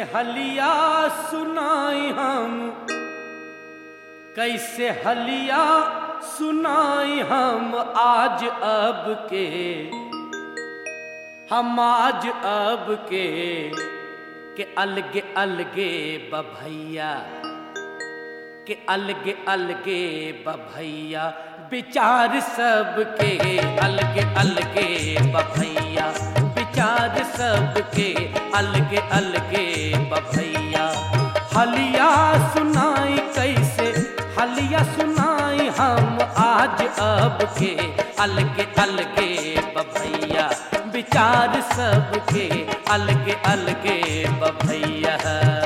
हलिया सुनाई हम कैसे हलिया सुनाई हम आज अब के हम आज अब के के अलगे अलगे बभैया के अलगे अलगे बभैया विचार सबके अलगे अलगे बभैया विचार सबके अलगे अलगे बभैया हलिया सुनाई कैसे हलिया सुनाई हम आज अब के अलगे अलगे बभैया विचार सबके अलगे अलगे बभैया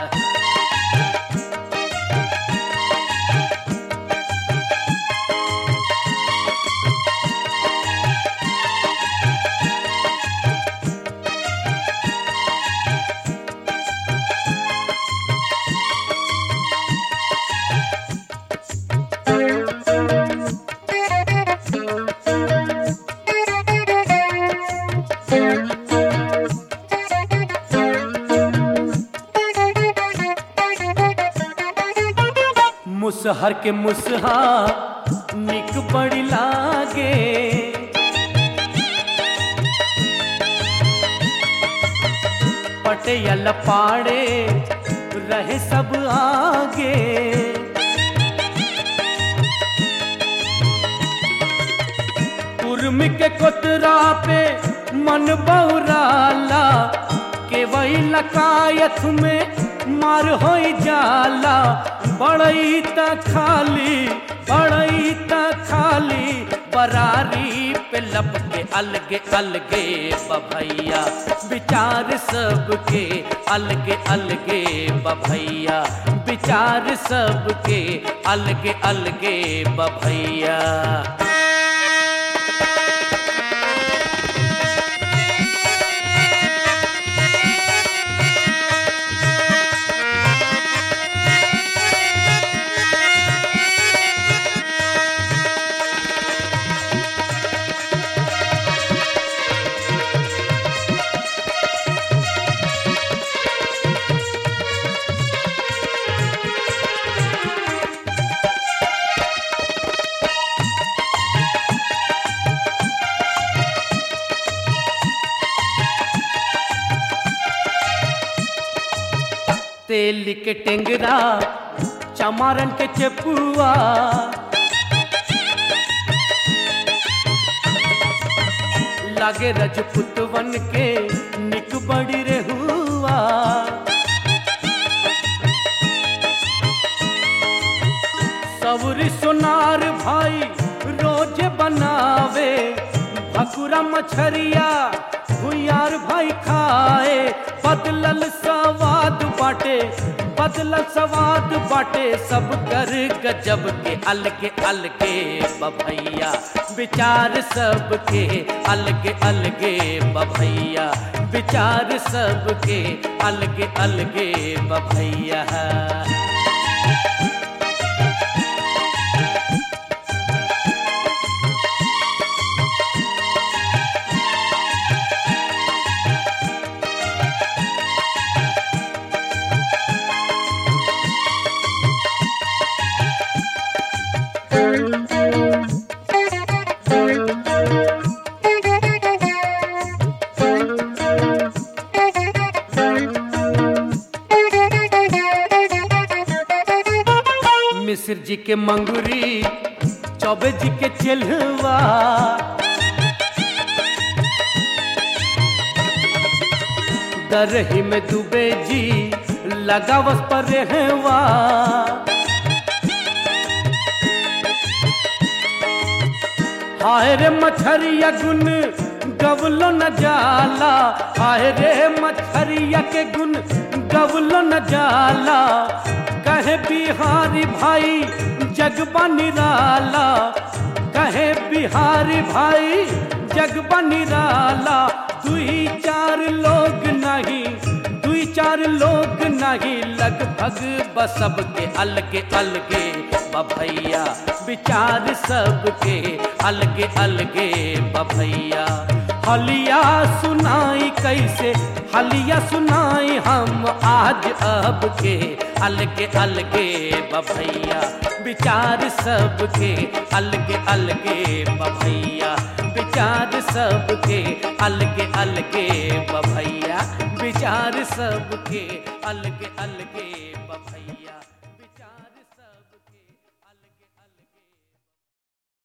मुसहर के मुसहा निक बड़ी लागे पटेयल पाड़े रहे सब आगे उर्म के कोतरा पे मन बौराला के वही लकायत में मार हो जाला बड़ई त खाली बड़ई त खाली बरारी पे लपके अलगे अलगे बभैया विचार सबके अलगे अलगे बभैया विचार सबके अलगे अलगे बभैया तेल के टेंगरा चमारन के चपुआ लागे रजपुतवन के निक बड़ी रे हुआ सवरी सोनार भाई रोज बनावे भकुरा मछरिया भुयार भाई खाए बदलल सवाद बाटे बदलल सवाद बाटे सब कर गजब के अलगे अलगे बभैया विचार सबके अलगे अलगे बभैया विचार सबके अलगे अलगे बभैया मिश्र जी के मंगुरी चौबे जी के चेलवा दरही में दुबे जी लगावस पर रहवा हाय रे मछरिया गुन गवलो न जाला हाय रे मछरिया के गुन गवलो न जाला कहे बिहारी भाई जगबा निराला कहे बिहारी भाई जगबा निराला दुई चार लोग नहीं दुई चार लोग नहीं लगभग बसब के अलगे अलगे बभैया विचार सबके अलगे अलगे बभैया हलिया सुनाई कैसे हलिया सुनाई हम आज अब के अलगे अलगे बभैया विचार सबके अलगे अलगे बभैया विचार सबके अलगे अलगे बभैया विचार सबके अलगे अलगे